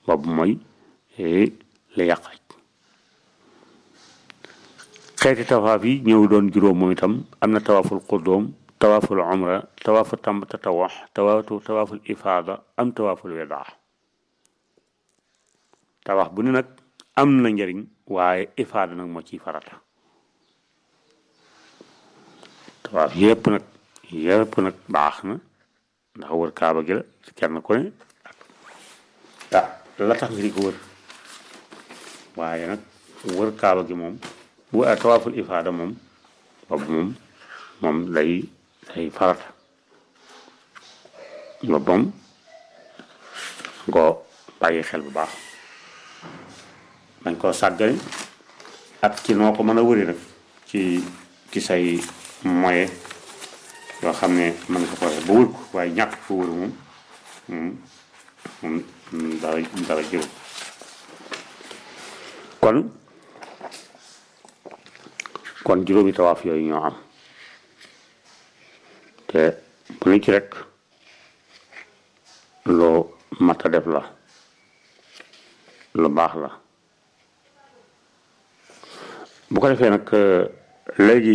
boobu mooy la yàqaj xeeti tawaaf yi ñëw doon juróom moom itam am na tawaaful quddoom tawaaful umra tawaafu tam tatawax tawaatu tawaaful ifaada am tawaaful wedaa tawaaf bu ne nag am na njëriñ waaye ifaada nag moo ciy farata tawaaf yépp nag yépp nag baax na ndax wër kaaba gi la si kenn ku ne ah la tax nga di ko wër waaye nag wër kaaba gi moom bu tawaaful ifaada moom boobu moom moom lay lay farata boobu moom ngoo bàyyi xel bu baax dañ koo sàggane ak ci noo ko mën a wëri nag ci ci say moyen yoo xam ne mën nga ko ba wër ko waaye ñàkk ko wër moom moom moom dara dara jëru kon kon juróomi tawaaf yooyu ñoo am te bu ne ci rek loo mat a def la lu baax la bu ko defee nag léegi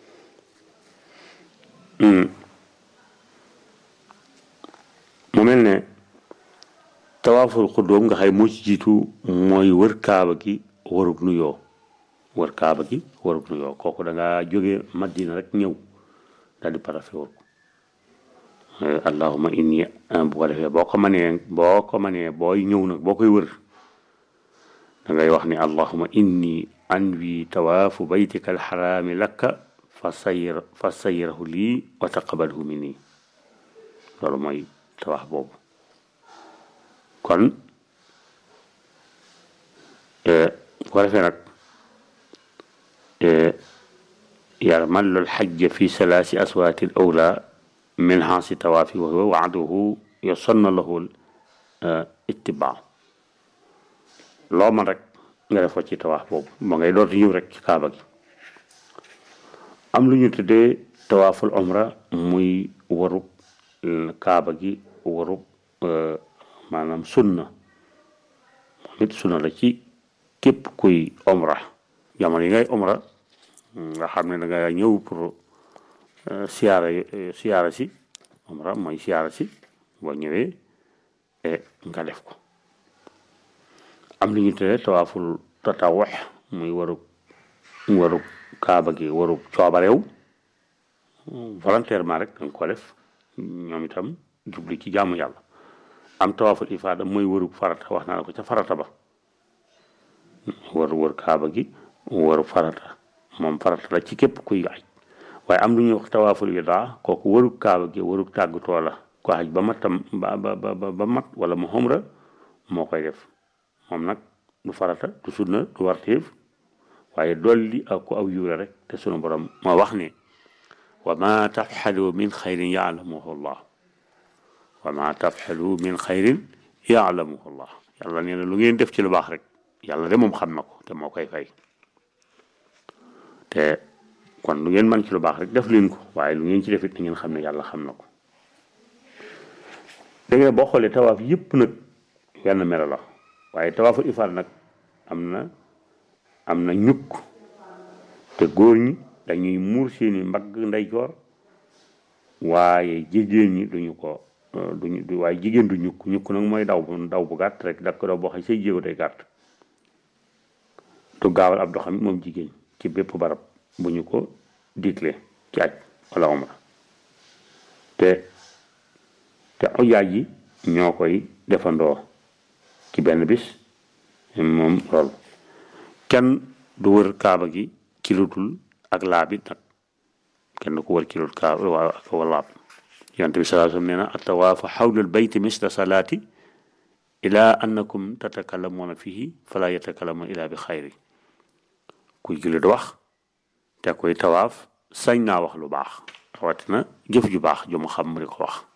mu mel ne tawaaful xuddoom nga xay moo ci jiitu mooy wër kaaba gi warub nuyoo wër kaaba gi warub nuyoo kooku da nga jóge madina rek ñëw daal di parafe wër ko allahuma inni bu ko defee boo ko mënee boo ko mënee booy ñëw nag boo koy wër da ngay wax ni allahuma inni anwi tawaafu baytika alxaraami lakka fa sayir fa sayirahu lii wa taqabalhu minni loolu mooy tawaaf boobu kon bu ko defee nag yarmallu alxajja fi salaasi aswaati al awla min xaasi tawaafi wa huwa waaduhu yosonna lahu ittibaa loo man rek nga def ko ci tawaaf boobu ba ngay dootu ñëw rek ci kaaba gi am lu ñu tuddee tawaaful umra muy warub kaaba gi warub maanaam sunna moom it sunna la ci képp kuy umra jamono yi ngay umra nga xam ne da nga ñëw pour siyaara siyaara si umra mooy siyaara si boo ñëwee nga def ko am lu ñu tuddee tawaaful tatawax muy warub warub kaaba gi warub coobareew volontairement rek danga ko def ñoom itam jubli ci jaamu yàlla am tawaaful ifaada mooy warub farata wax naa la ko ca farata ba wër wër kaaba gi wër farata moom farata la ci képp kuy aj waaye am lu ñuy wax tawaaful widaa kooku wërub kaaba gi wërub tàggatoo la ko aj ba matam ba ba ba mat wala mu xumra moo koy def moom nag du farata du sunna du warteef waaye dolli ak ko aw yuure rek te sunu borom moo wax ne wa ma tafxalu min xayrin yaalamuhu llah wa ma tafxalu min xayrin yaalamuhu llah yàlla nee na lu ngeen def ci lu baax rek yàlla de moom xam na ko te moo koy fay te kon lu ngeen mën ci lu baax rek def leen ko waaye lu ngeen ci def it na ngeen xam ne yàlla xam na ko dégg nga boo xoolee tawaaf yëpp nag wenn melo la waaye tawaaful ifaad nag am na am na ñukk te góor ñi dañuy muur seeni mbagg ndeyjoor waaye jigéen ñi duñu ko duñu waaye jigéen du ñukk ñukk nag mooy daw bu daw bu gàtt rek dak ko daw boo xam say jéego day gàtt du gaawal ab doxam moom jigéen ci bépp barab bu ñu ko digle ci aj wala umra te te ujaaj yi ñoo koy defandoo ci benn bis moom loolu kenn du wër kaaba gi ci lu dul ak laabit nag kenn du ko wër ci lu dul kaaba waa ak laab yonent bi salaa sallam nee na attawaafu xawla albayti misla salaati ila annakum tatakallamuuna fihi fala yatakallamuuna ila bi xayri kuy jullit wax te koy tawaaf sañ naa wax lu baax rawatina jëf ju baax ju mu xam mu di ko wax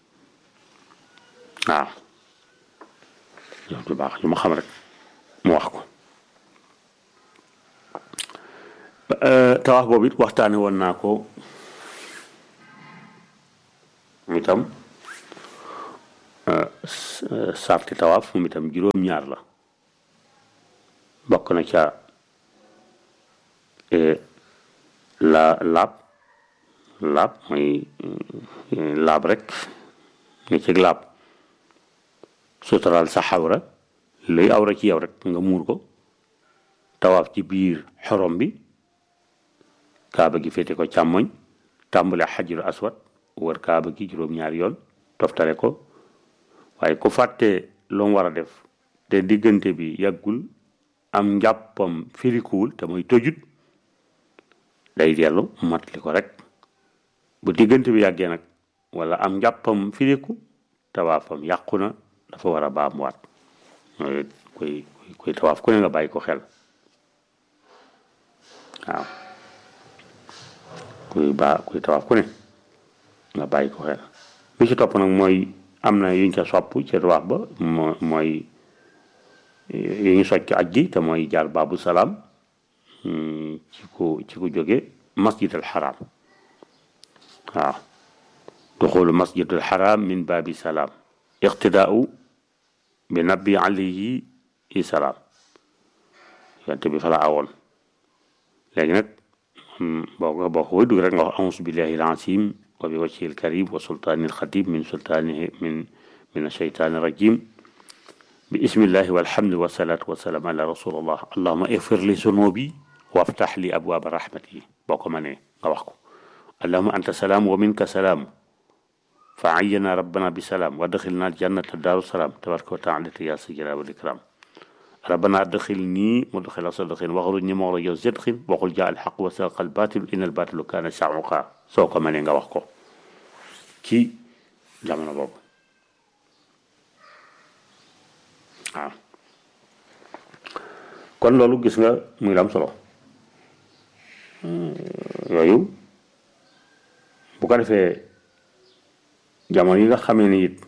waaw jëf ju baax ju mu xam rek mu wax ko tawaaf boobu it waxtaane woon naa ko itam sarti tawaaf moom itam juróom-ñaar la bokk na ca la laab laab mooy laab rek nga ci laab suturaal sa xawra luy awra ci yow rek nga muur ko tawaaf ci biir xorom bi kaaba gi féete ko càmmoñ tàmbale xajiru aswad wër kaaba gi juróom-ñaari yoon toftale ko waaye ku fàtte lu mu war a def te diggante bi yàggul am njàppam firikuwul te mooy tojut day dellu matli ko rek bu diggante bi yàggee nag wala am njàppam firiku tawaafam yàqu na dafa war a baamuwaat mooy koy koy tawaaf ku ne nga bàyyi ko xel waaw kuy baa kuy tawaaf ku ne nga bàyyi ko xel bi ci topp nag mooy am na yuñ ca sopp ci tawaaf ba moo mooy yu ñu socc aj gi te mooy jaar baabu salaam ci ko ci ko jóge masjid al xaram waaw duxulu masjid al xaram min baabi salaam iqtidaau bi nabi alayhi salaam yonte bi fa la awoon léegi nag boo ko boo ko dugg rek nga wax auzu billahi al-azim wa bi wajhihi al-karim wa sultaani al-xadim min sultaanihi min min ash-shaytaani rajim bi ismillahi walhamdi wasalaatu wasalaam ala rasulillah allahuma igfir li zunubi waftax li abwaaba rahmati boo ko mënee nga wax ko allahuma anta salaam wa minka salaam fa ayyana rabbana bi salaam wa daxilna aljannata daaru salaam tabaraka wa taala ya si jalal wal ikram ربنا أدخلني مدخل صدق واخرجني مخرج صدق وقل جاء الحق وساق الباطل إن الباطل كان شعوقا سوق ما nga wax ko ci jamono boobu waaw kon loolu gis nga muy am solo yooyu bu ko defee jamono yi nga xamee ni it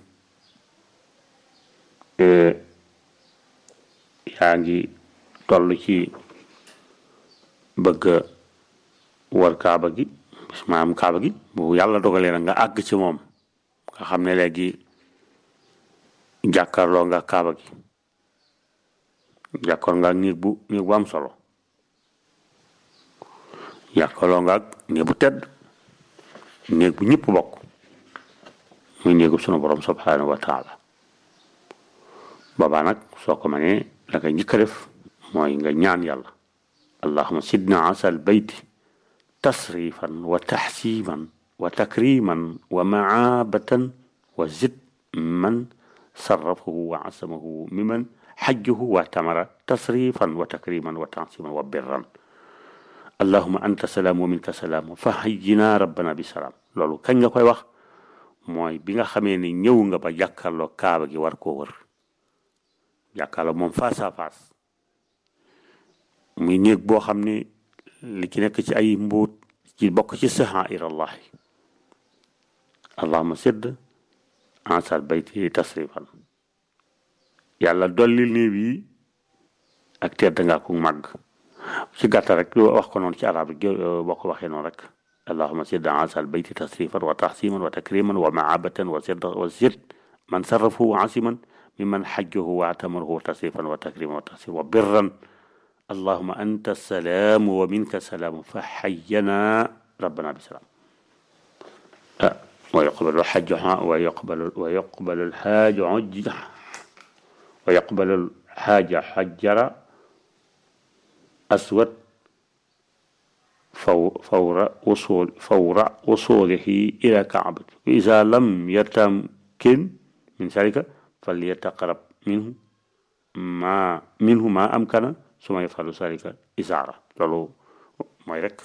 yaa ngi toll ci bëgg war kaaba gi maanaam kaaba gi bu yàlla dogalee na nga àgg ci moom nga xam ne léegi jàkkaarloo nga kaaba gi jàkkaarloo nga néeg bu néeg bu am solo jàkkaarloo nga néeg bu tedd néeg bu ñëpp bokk muy néegu sunu borom subhanahu wa taala boobaa nag soo ko mënee la nga njëkk a def mooy nga ñaan yàlla allahuma sidna asal bayti tasrifan wa taxsiman wa takriman wa maabatan wa zid man sarrafahu wa asamahu miman xajjuhu wa tamara tasrifan wa takriman wa taxsiman wa birran allahuma anta salaam wa minka salaam fa hayyina rabbana bi salaam loolu kañ nga koy wax mooy bi nga xamee ne ñëw nga ba jàkkaarloo kaaba gi war koo wër jàkkaarloo moom face à face muy néeg boo xam ne li ci nekk ci ay mbuut ci bokk ci saxaa'ir allahi allahuma sedd ansal bayti tasrifan yàlla dollil néew yi ak tedd nga ku màgg ci gàttal rek wax ko noonu ci arab rek boo ko waxee noonu rek allahuma sedd ansal bayti tasrifan wa taxsiman wa takriman wa maabatan wa sedd wa sedd man sarrafu asiman ممن حجه واعتمره تصريفا وتكريما وتحسينا وبرا اللهم أنت السلام ومنك السلام فحينا ربنا بسلام أه ويقبل الحج ويقبل ويقبل الحاج عج ويقبل الحاج حجر أسود فور وصول فور وصوله إلى كعبة إذا لم يتمكن من ذلك فليتقرب منه ما منه ما أمكن ثم يفعل ذلك إزارة loolu mooy rek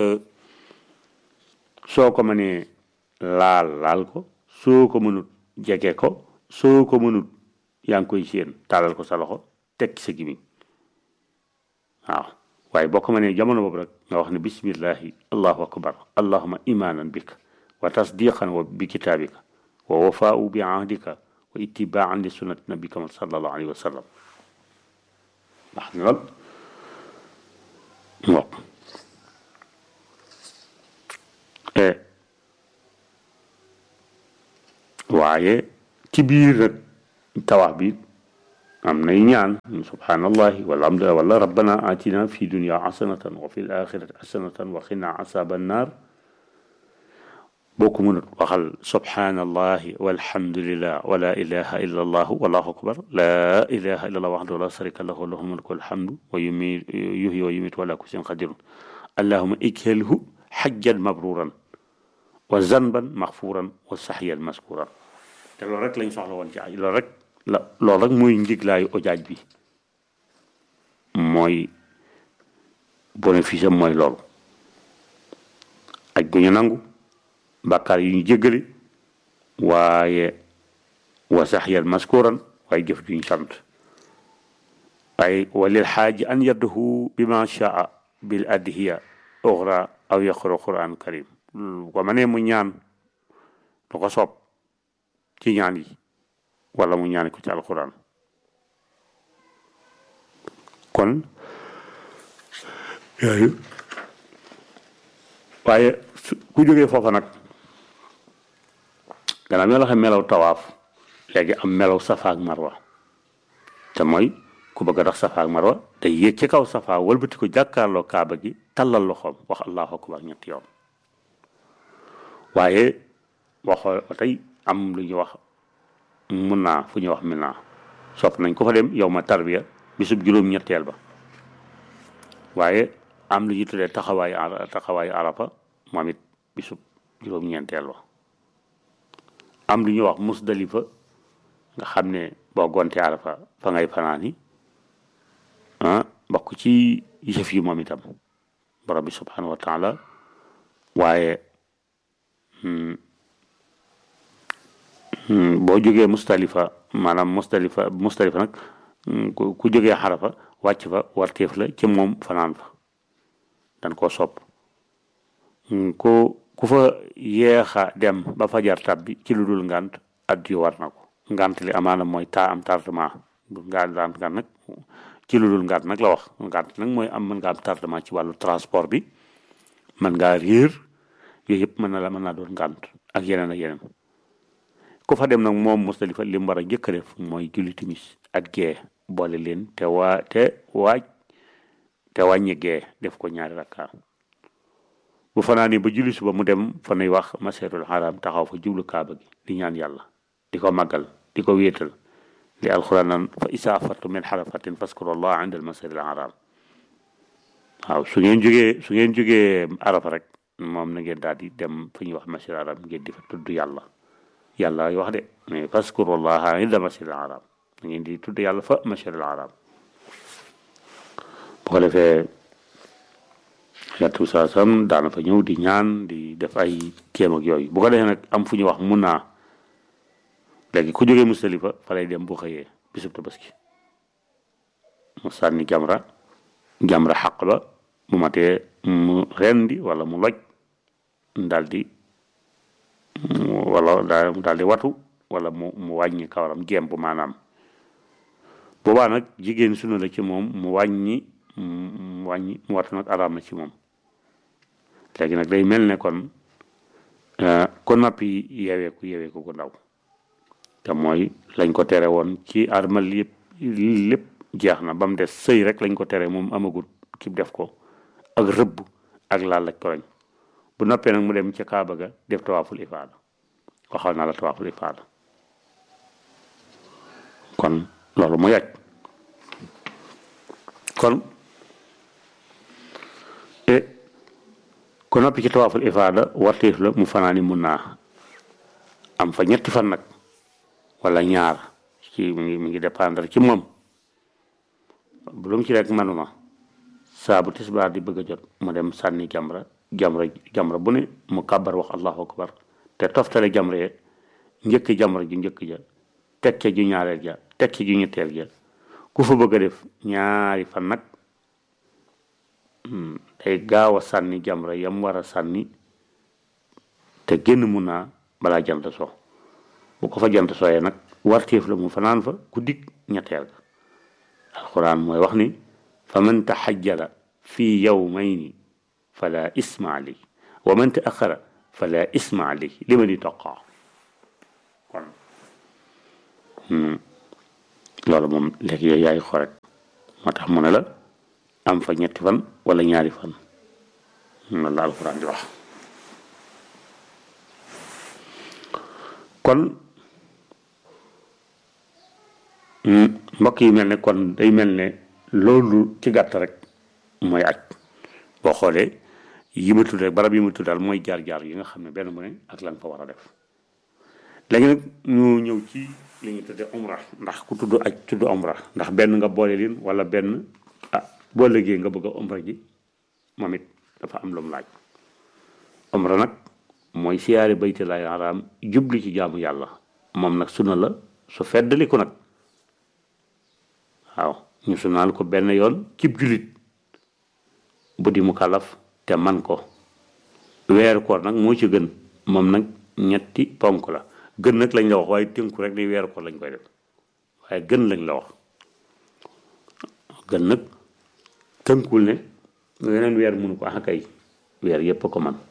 soo ko mënee laal laal ko soo ko mënut jege ko soo ko mënut yaa ngi koy séen taalal ko sa loxo teg sa gimiñ waaw waaye boo ko mënee jamono boobu rek nga wax ne bismillahi allahu akbar allahuma imanan bika wa tasdiqan wa bi kitabika wa wafaau bi ahdika wa ittibaan li sunnati nabika sallallahu alayhi wa sallam ndax lool mbokk waaye ci biir nag tawax bi am nay ñaan subhanallahi walhamdulillah wala rabbana atina fi dunya hasanatan wa fi alaxirati hasanatan wa qina asaba annar boo ko mënut waxal subhanallahi walhamdulillah wala ilaha illa allah wallahu akbar la ilaha illa allah wahdahu la sharika lahu lahu mulku walhamdu wa yumi yuhyi wa yumit wala kusin qadirun allahuma ij'alhu hajjan mabruran wa zanban maxfuran wa saxyan maskuran te loolu rek lañ soxla woon ci aj loolu rek la loolu rek mooy njiglaayu ojaaj bi mooy bénéfice am mooy loolu aj gu ñu nangu bàkkaar yu ñu jéggale waaye wa saxyan maskuran waaye jëf ju ñu sant waaye walil xaaji an yadduhu bi ma shaa bil adhiya oxra aw yaqra quran karim ko ma ne mu ñaan lu ko soob ci ñaan yi wala mu ñaan ko ci alquran kon yooyu waaye ku jógee foofa nag gannaaw ñoo la xam melaw tawaaf léegi am melaw safa ak marwa te mooy ku bëgg a dox safa ak marwa day yéeg ci kaw safa wëlbati ko jàkkaarloo kaaba gi tallal loxoom wax allahu akbar ñetti yoon waaye waxoo tey am lu ñuy wax mun naa fu ñuy wax min naa sopp nañ ko fa dem yow ma tarbiya bisub juróom-ñetteel ba waaye am lu ñuy tuddee taxawaayu taxawaayu arafa moom it bisub juróom-ñeenteel ba am lu ñuy wax musdalifa nga xam ne boo gonte arafa fa ngay fanaani ah bokk ci yëf yi moom itam borom bi subhanahu wa taala waaye boo jógee mustalifa maanaam mustalifa mustalifa nag ku jógee xarafa wàcc fa warteef la ci moom fanaan fa dan koo sopp ku ku fa yeexa dem ba fajar tabbi ci lu dul ngant addi war na ko ngant li amaana mooy taa am tardement ngant ngant ngant nag ci lu dul ngant nag la wax ngant nag mooy am mën nga am tardement ci wàllu transport bi mën ngaa réer yooyu yëpp mën na la mën naa doon ngant ak yeneen ak yeneen ku fa dem nag moom Musdalifa li mu war a njëkk a def mooy julli timis ak gee boole leen te waa te waaj te wàññi gee def ko ñaari rakka bu fanaani ba julli suba mu dem fa nuy wax masirul haram taxaw fa jublu kaaba gi di ñaan yàlla di ko màggal di ko wéetal li alquran naan fa isa afartu min xarafatin faskuru allah inda al masiril haram waaw su ngeen jógee su ngeen jógee arafa rek moom na ngeen daal di dem fu ñuy wax masiril haram ngeen di fa tudd yàlla yàlla ay wax de mais faskuru allah inda masiril haram na ngeen di tudd yàlla fa masiril haram bu ko defee yàttu saa sam daana fa ñëw di ñaan di def ay kéem ak yooyu bu ko defee nag am fu ñuy wax mun naa léegi ku jógee Musdalifa fa lay dem bu xëyee bisub tabaski mu sànni jamra jamra xaq ba mu matee mu rendi wala mu loj daal di wala daal di watu wala mu mu wàññi kawaram jéem bu maanaam boobaa nag jigéen sunu la ci moom mu wàññi mu wàññi mu watu nag araam na ci moom léegi nag day mel ne kon ko noppi yeweeku yeweeku ko ndaw te mooy lañ ko tere woon ci armal yëpp lépp jeex na ba mu des sëy rek lañ ko tere moom amagut ki def ko ak rëbb ak laal laj toroñ bu noppee nag mu dem ca Kaaba ga def tawaaful ifaada waxal naa la tawaaful ifaada kon loolu mu yàgg kon e ko noppi ci tawaaful ifaada warteef la mu fanaani mun naa am fa ñetti fan nag wala ñaar ci mi ngi mi ngi dépendre ci moom bu lu mu ci rek manuma saa bu tisbaar di bëgg a jot mu dem sànni jamra jamra jamra bu ne mu kàbbar wax allahu akbar te toftale jamra ye njëkk jamra ji njëkk ja tekke ju ñaareel ja tekke ju ñetteel ja ku fa bëgg a def ñaari fan nag day gaaw a sànni jamra yam war a sànni te génn mun naa balaa jant so bu ko fa jant sooyee nag warteef la mu fanaan fa ku dig ñetteel ga alquran mooy wax ni fa man taxajjala fi yawmayni fala isma alay wa man taaxara fala isma alay li ma di toqaa kon loolu moom léegi yooyu yaay xool rek moo tax mu ne la am fa ñetti fan wala ñaari fan loolu la alxuraan di wax kon mbokk yi mel ne kon day mel ne loolu ci gàtt rek mooy aj boo xoolee yi ma tudd rek barab yi ma tudd daal mooy jaar-jaar yi nga xam ne benn bu ne ak lan fa war a def léegi nag ñu ñëw ci li ñu tuddee umra ndax ku tudd aj tudd umra ndax benn nga boole leen wala benn ah boo léegi nga bëgg a umra ji moom it dafa am lu mu laaj umra nag mooy siyaare baytullahi haram jubli ci jaamu yàlla moom nag sunna la su feddaliku nag waaw ñu sunaal ko benn yoon cib julit bu di mu kalaf te man ko weeru koor nag moo ci gën moom nag ñetti ponk la gën nag lañ la wax waaye tënku rek ni weeru koor lañ koy def waaye gën lañ la wax gën nag tënkul ne yeneen weer mënu ko ah kay weer yépp ko man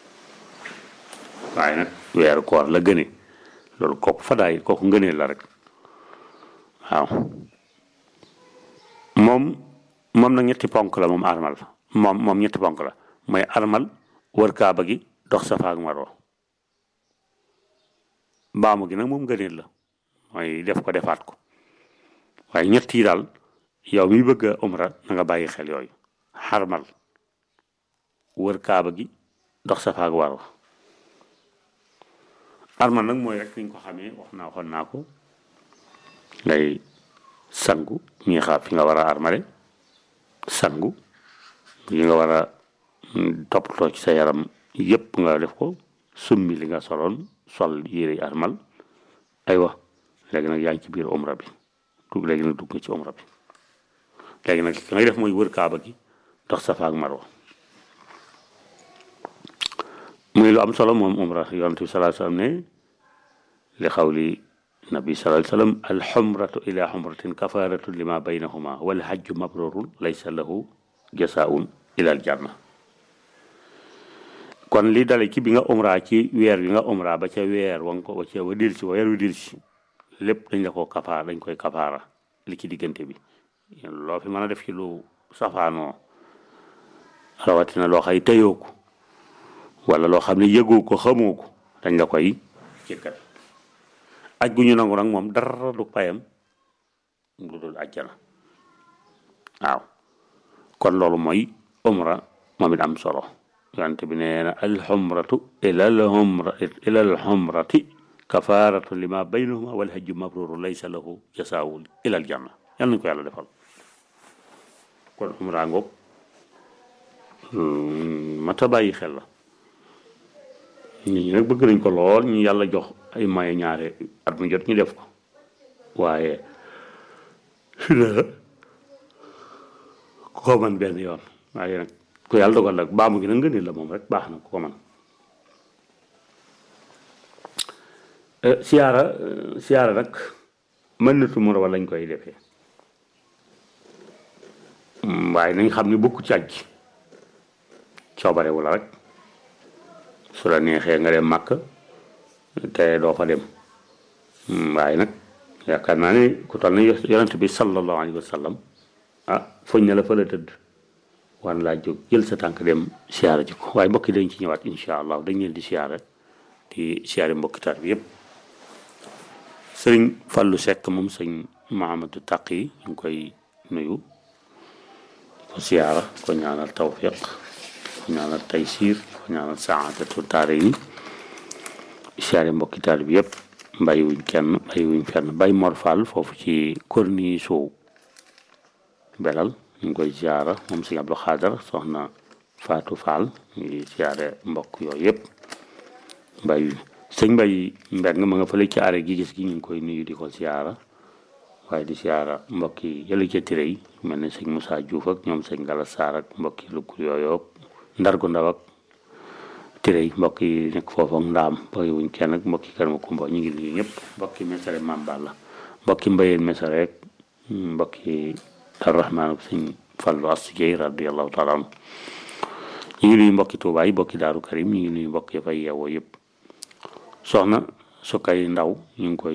waaye nag weeru koor la gëne loolu kooku fadaay kooku ngënee la rek waaw moom moom nag ñetti ponk la moom armal moom moom ñetti ponk la mooy armal wër kaaba gi dox safa ak marwa baamu gi nag moom ngëneel la mooy def ko defaat ko waaye ñett yi daal yow mi bëgg a umra na nga bàyyi xel yooyu xarmal wër kaaba gi dox safa ak marwa armal nag mooy rek niñ ko xamee wax naa waxoon naa ko ngay sangu ñi xaar fi nga war a armale sangu yi nga war a toppatoo ci sa yaram yépp nga def ko summi li nga soloon sol yére armal aywa léegi nag yaa ngi ci biir umra bi dugg léegi nag dugg nga ci umra bi léegi nag li ngay def mooy wër kaaba gi dox safa ak marwa muy lu am solo moom umra yonent bi sallallahu alayhi wasallam ne li xawli nabi sallallahu alayhi wasallam alxumratu ila xumratin kafaratu lima baynahuma wal hajju mabrurun laysa lahu jasaun ila aljanna kon li dale ci bi nga umra ci weer bi nga umra ba ca weer wa nga ko ba ca wa dil si weer wi dil si lépp dañ la ko kafaar dañ koy kafaara li ci diggante bi loo fi mën a def ci lu safaanoo rawatina loo xay tëyoo ko wala loo xam ne yëgoo ko xamoo ko dañ la koy jëkkal aj gu ñu nangu nag moom dara du payam lu dul ajjana waaw kon loolu mooy umra moom it am solo yonent bi nee na alxumratu ila alxumra ila alxumrati kafaratu lima baynahuma wal hajju mabruru laysa lahu jasaawul ila aljanna yal nañu ko yàlla defal kon umra ngoog mata bàyyi xel la nit ñi nag bëgg nañ ko lool ñu yàlla jox ay maye ñaare at mu jot ñu def ko waaye su ne ku ko man benn yoon waaye nag ku yàlla dogal nag baamu gi nag ngëneel la moom rek baax na ku ko man siyaara siyaara nag mën na tumura wala lañ koy defee waaye nañ xam ne bokku ci aj gi coobare wala rek su la neexee nga dem màkk te doo fa dem waaye nag yaakaar naa ne ku toll ne yonent bi sallallahu alayhi wa sallam ah foñ na la fa la tëdd war laa jóg jël sa tànk dem siyaara ji ko waaye mbokki dañ ci ñëwaat incha allah dañ leen di siyaara di siyaare mbokki taar bi yépp sëriñ Fallou Seck moom sëñ Mahamadou Taq yi ñu ngi koy nuyu ko siyaara ko ñaanal tawfiq ko ñaanal taysir ko ñaanal saadatu taare ni siyaare mbokki taar bi yépp bàyyiwuñ kenn bàyyiwuñ fenn bàyyi Mor Fall foofu ci korni soow belal ñu ngi koy siyaara moom sëñ Abdou Xaadar soxna Fatou Fall ñu ngi siyaare mbokk yooyu yëpp mbay sëñ mbay mbeng ma nga fële ci are gi gis gi ñu ngi koy nuyu di ko siyaara waaye di siyaara mbokk yi yële ca tire yi mel ne sëñ Moussa Diouf ak ñoom sëñ Gala Sarr ak mbokk yi lukk yooyu ndargu ndaw ak tire yi mbokk yi nekk foofu ak ndaam bàyyiwuñ kenn ak mbokk yi kër ma kumba ñu ngi nuyu ñëpp mbokk yi mesare Mame Balla mbokk yi mbayeen mesare rek mbokk yi arrahmaan ak sëñ Fallu Astu Jeey radiallahu taala anhu ñu ngi nuyu mbokki Tuubaa yi mbokki Daaru Karim ñu ngi nuyu mbokk yi fay yeewoo yëpp soxna su kay ndaw ñu ngi koy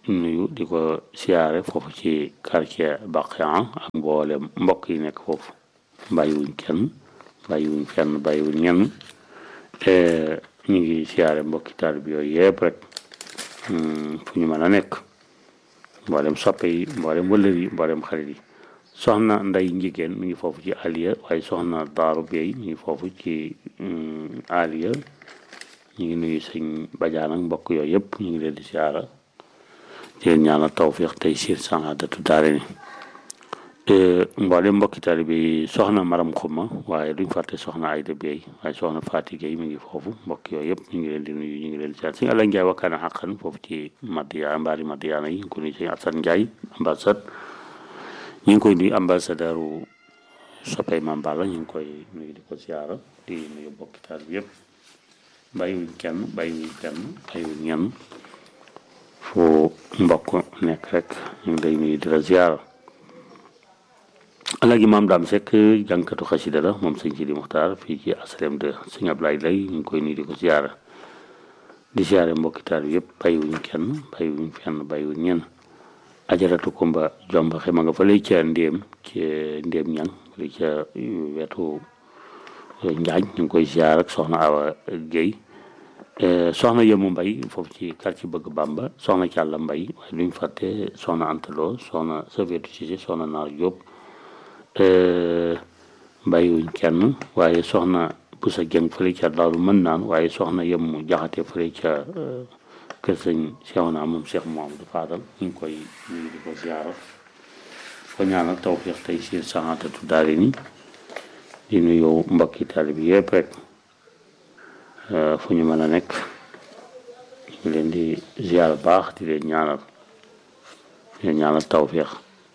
nuyu di ko siyaare foofu ci quartier Baqiya ak mboolem mbokk yi nekk foofu bàyyiwuñ kenn bàyyiwuñ fenn bàyyiwuñ ñenn ñu ngi siyaare mbokki taalibe yooyu yëpp rek fu ñu mën a nekk mboolem soppe yi mboolem wëllër yi mboolem xarit yi soxna nday njigéen mi ngi foofu ci aliya waaye soxna daaru beey mi ngi foofu ci aliya ñu ngi nuyu sëñ bajaan ak mbokk yooyu yëpp ñu ngi leen di siyaara di leen ñaanal tawfiq tey siir sanadatu daare ni mboolem mbokki taalibe yi soxna maram xuma waaye duñ fàtte soxna ayda beey waaye soxna faati gay mi ngi foofu mbokk yooyu yëpp ñu ngi leen di nuyu ñu ngi leen di siyaara sëñ Alla Njaay wakkaana xaqan foofu ci madiya mbaari madiyaana yi ñu ngi ko nuyu sëñ Asan Njaay ambassade ñu ngi koy nuyu ambassadeur u soppey Maam Balla ñu ngi koy nuyu di ko siyaara di nuyu mbokki taalibe bi yëpp bàyyiwuñ kenn bàyyiwuñ kenn bàyyiwuñ ñenn fu mbokk nekk rek ñu ngi lay nuyu di la siyaara alaaji maam daam sekk jànkatu xasida la moom sëñ Sidi Muxtaar fii ci asalem de sëñ Ablaay lay ñu ngi koy nuyu di ko siyaara di siyaare mbokki taalibe bi yëpp bàyyiwuñ kenn bàyyiwuñ fenn bàyyiwuñ ñenn ajaratu kumba jomba xema nga fële ca ndéem ci ndéem ñang fële ca wetu njaañ ñu ngi koy ziar ak soxna awa Guèye soxna yëmu mbay foofu ci quartier bëgg bamba soxna càlla mbay waaye duñ fàtte soxna antaloo soxna safeetu Cissé soxna naar Jóob bàyyiwuñ kenn waaye soxna busa jëng fële ca daaru mën naan waaye soxna yëmu jaxate fële ca kër sëñ Seexuna moom Cheikh Mouhamadou Fadal ñu ngi koy nuyu di ko ziara ko ñaanal tawfiq tey siir saxaatatu daari ni di nuyu mbokki taalibe bi yëpp rek fu ñu mën a nekk ñu leen di ziar baax di leen ñaanal di leen ñaanal tawfiq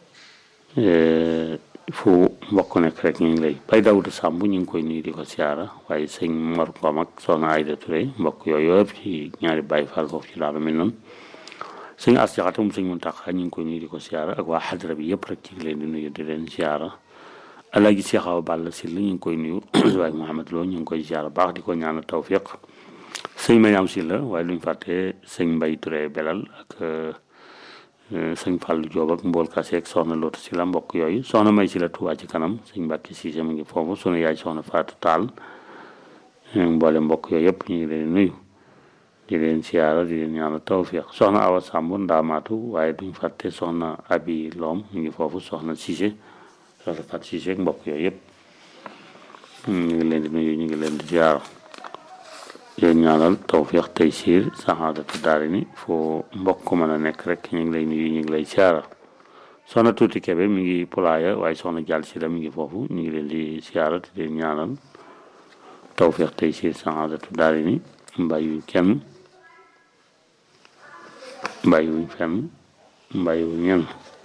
fu mbokk nekk rek ñu ngi lay bay dawuda sàmb ñu ngi koy nuyu di ko siyaara waaye sëñ Mor Ngom ak soxna Ayda Touré mbokk yooyu yëpp ci ñaari Baay Faal foofu ci laalu mel noonu sëñ As Jaxate moom sëñ Muntaxa ñu ngi koy nuyu di ko siyaara ak waa xadra bi yëpp rek ci ngi leen di nuyu di leen siyaara Alaaji Seexaw Balla Sylla ñu ngi koy nuyu waaye Mouhamed Lo ñu ngi koy siyaara baax di ko ñaanal tawfiq sëñ Mariam Sylla waaye luñ fàtte sëñ Mbay Touré belal ak sëñ Fallou Diop ak mbool kase ak soxna Loota si la mbokk yooyu soxna May si la Tuubaa ci kanam sëñ Mbàkke Siise mu ngi foofu sunu yaay soxna Faatu Taal mboole mbokk yooyu yëpp ñu ngi leen nuyu di leen siyaara di leen ñaanal tawfiq soxna Awa Samb ndaamaatu waaye duñ fàtte soxna Abi Loom mu ngi foofu soxna Siise soxna Faat Siise ak mbokk yooyu yëpp ñu ngi leen di nuyu ñu ngi leen di siyaara yéen ñaanal tawfiq tey siir saxaadatu daari ni foo mbokk mën a nekk rek ñu ngi lay nuyu ñu ngi lay siyaara soxna tuuti kebe mi ngi pulaaya waaye soxna jàll si la mi ngi foofu ñu ngi leen di siyaara di leen ñaanal tawfiq tey siir saxaadatu daari ni bàyyiwuñ kenn bàyyiwuñ fenn bàyyiwuñ ñenn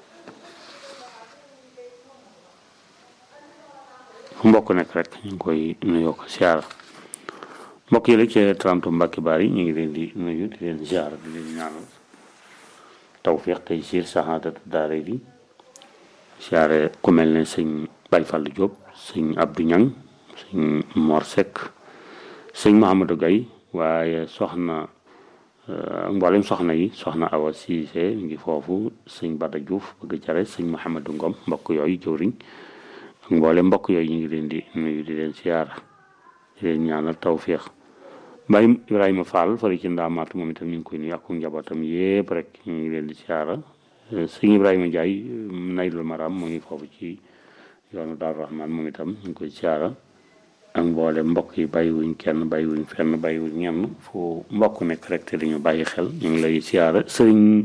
fu mbokk nekk rek ñu ngi koy nuyoo ko siyaara mbokk yi rek ci 30 Mbàkke Bari ñu ngi leen di nuyu di leen ziar di leen ñaanal tawfiq tey siir saxaadatu daare di ziare ku mel ne sëñ Baye Fall Diop sëñ Abdou Ñang sëñ Mor Seck sëñ Mahamadou Gaye waaye soxna mboolem soxna yi soxna Awa Siise mi ngi foofu sëñ Bada Diouf bëgg jare sëñ Mouhamadou Ngom mbokk yooyu jëwriñ ak mboolem mbokk yooyu ñu ngi leen di nuyu di leen ziar di leen ñaanal tawfiq Baye Ibrahima Fall fari ci ndaamaatu moom itam ñu ngi koy nuyu ak njabootam yépp rek ñu ngi leen di siyaara sëñ Ibrahima Ndiaye Naylul Maram mu ngi foofu ci yoonu Daaru Rahman moom itam ñu ngi koy siyaara ak mboole mbokk yi bàyyiwuñ kenn bàyyiwuñ fenn bàyyiwuñ ñenn fu mbokk nekk rek te dañu bàyyi xel ñu ngi lay siyaara sëriñ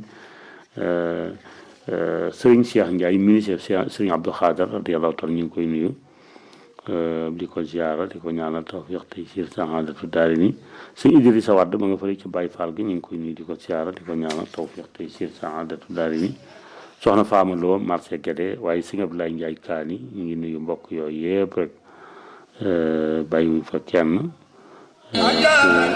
sëriñ Cheikh Ndiaye ministre sëriñ Abdou Khader radiyallahu taala ñu ngi koy nuyu di ko ziara di ko ñaanal tawfiq tey siir saxaadatu daari ni sëñ Idrissa Wade ma nga fële ci Baye Fall gi ñu ngi koy nuyu di ko ziara di ko ñaanal tawfiq tey siir saxaadatu daari ni soxna Faama Lo marché Guédé waaye sëñ Abdoulaye Ndiaye Kaani ñu ngi nuyu mbokk yooyu yëpp rek bàyyiwuñ fa kenn